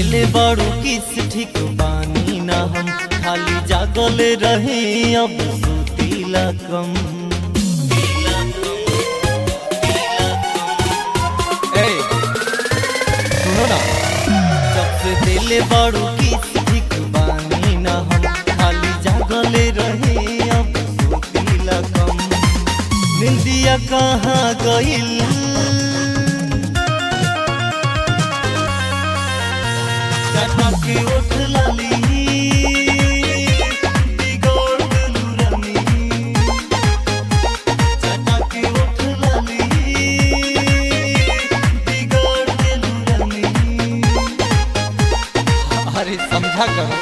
दिले बड़ू किस ठीक बानी ना हम खाली जागल रहे अब सुतीला कम ए सुनो ना सबसे दिले बड़ू किस ठीक बानी ना हम खाली जागल रहे अब सुतीला कम निंदिया कहाँ गइल चटके उठ लाली बिगड़ देलू रानी चटके उठ लाली बिगड़ देलू रानी अरे समझा करो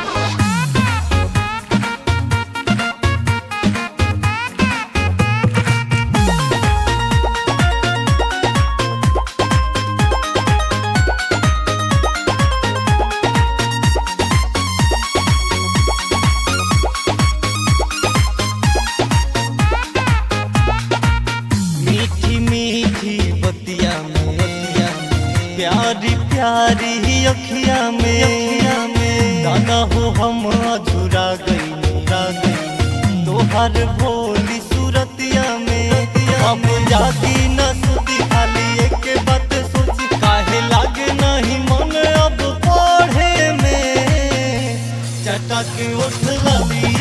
मीठी मीठी बतिया में प्यारी प्यारी अखिया में अखिया में दाना हो हम अधूरा गई रा गई तोहर भोली सूरतिया में हम जाती न सुती खाली एक बात सोची काहे लागे नहीं मन अब पढ़े में चटक उठ लली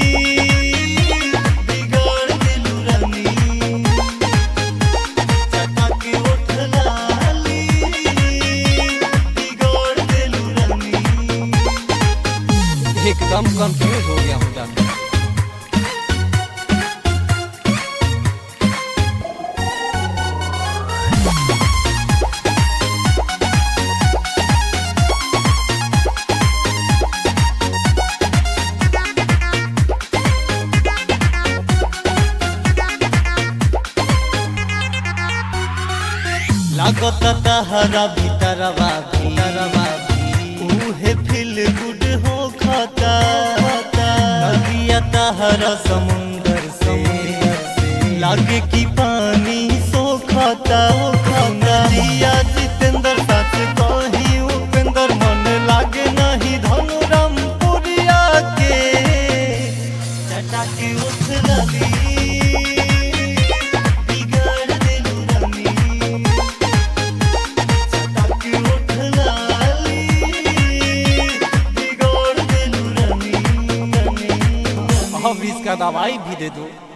बिगड़ दिलू रानी चटक उठ लाली बिगड़ दिलू रानी एकदम कंफ्यूज हो गया हूँ जान लागत तहरा भीतरवा भीतरवा उहे फील गुड हो खाता नदिया तहरा समुंदर समुंदर से लागे की पानी सोखता नदिया जितेंद्र सच कही उपेंद्र मन लागे नहीं धनुराम पुरिया के चटाके उठ लली बिगड़ दिलू रानी चटक उठ लाली बिगड़ दिलू रानी अब इसका दवाई भी दे दो